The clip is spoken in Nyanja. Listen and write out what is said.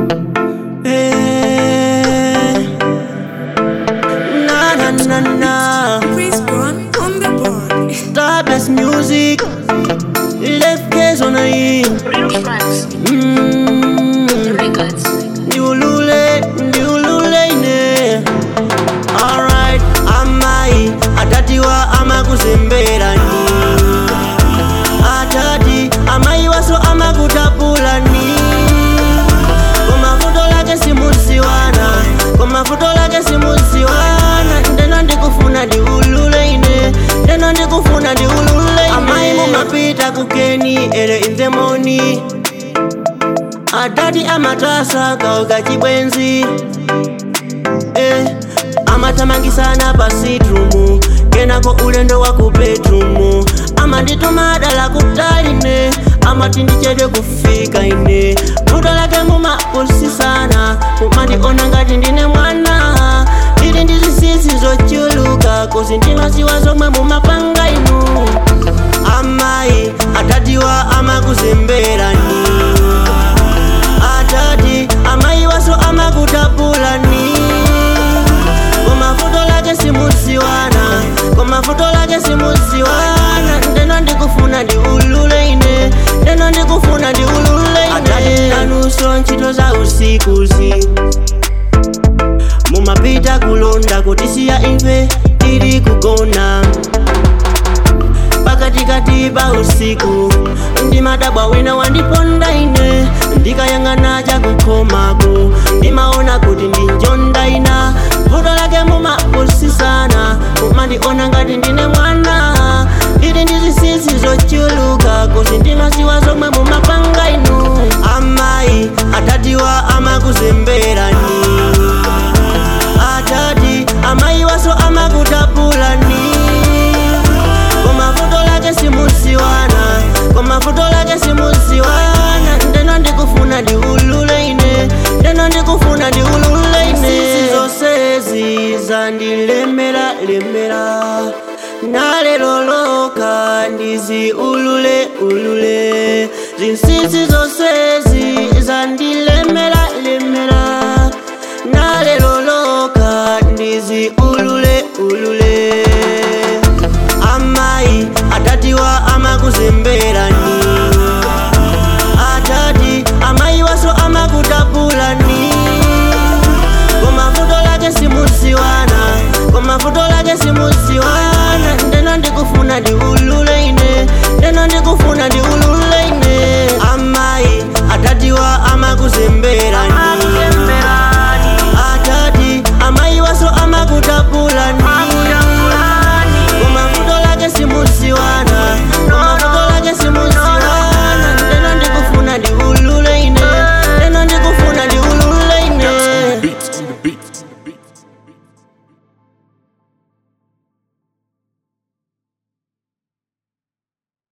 Eh, na na na na. Chris Brown on the board. Starbless music. Left case on a him. Real Franks, Mm. the records. Ndiulule, ndiulule ine. Alright, amai atatiwa amakuzemberani atati amai waso amakutapulani koma vuto lake simuziwana koma vuto lake simuziwana ndeno ndikufuna ndiulule ine ndeno ndikufuna ndiulule ine amai mumapita kukeni ere in the morning atati amatasa kauka chibwenzi eh, amatamangisana pa sitrumu kenako ulendo wa ku bedrumu amandituma dala kutaline amati ndichedwe kufika ine vuto lake mumapusisana kumandiona ngati ndine mwana ili ndi zisisi zochuluka kuzi ndinosiwa zomwe mumapanga inu amayi atatiwa amakuzemberani atati amayi waso amakutapulani koma vuto lake simuziwana koma vuto lake simuziwana ndeno ndikufuna ndiulule ine ndeno ndikufuna ndiulule ine atati nanuso ntchito za usikuzi mumapita kulonda kutisiya imve tili kugona pakatikati pa usiku ndimadabwa wina wandiponda ine ndikayang'ana chakukhomako ndimaona kuti ndinjonda ina vuto lake mumapusisana kumandiona ngati ndine mwana ili ndi zisisi zochuluka kuti ndinosiwa zomwe mumapanga inu amayi atatiwa amakuzemberani atati amayi waso amakutapulani koma vuto lake simuziwana koma vuto lake simuziwana ndeno ndikufuna ndiulule ine ndeno ndikufuna ndiulule ine sisi zonsezi zandilemera lemera naleloloka ndiziulule ulule zinsisi zonsezi zandilemera lemera naleloloka ndiziulule ulule amayi atatiwa amakuzemberani